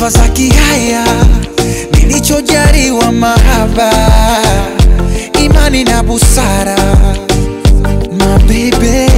sifa za kihaya, nilichojaliwa mahaba, imani na busara. Mabebe,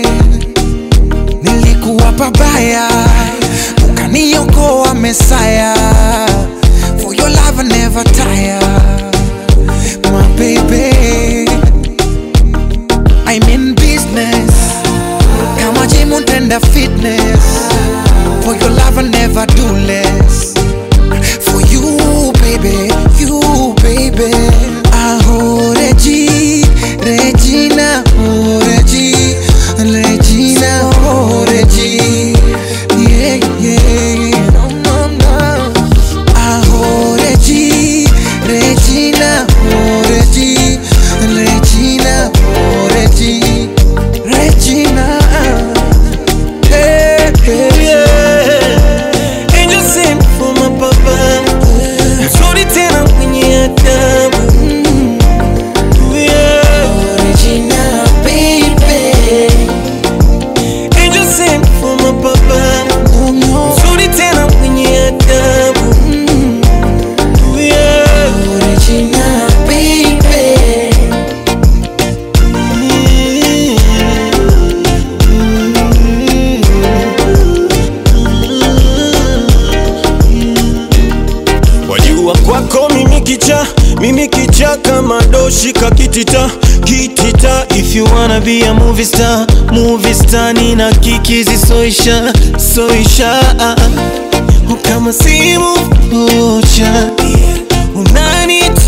nilikuwa pabaya, ukaniokoa Mesaya. For your love I never tire, my baby. I'm in business, kama gym unaenda fitness. For your love I never do less. For you, baby, you, baby. Aho, Regi, Regina, oh, Regi, Regina, oh, Regi. Yeah, yeah. No, no, no. Aho, Regi, Regina, oh, Regi, Regina, oh, Regi, Regina. Hey, hey, Yeah. Angel sent for my papa mzuri tena mwenye adabu Yeah. Regina, baby. Angel sent for my papa Oh, no. mzuri tena mwenye adabu Yeah. Regina, baby. Wajua kwako mimi kicha, mimi kicha kama doshi kakitita kitita. If you wanna be a movie star, movie star nina kikizi soisha soisha kama simu moja unanita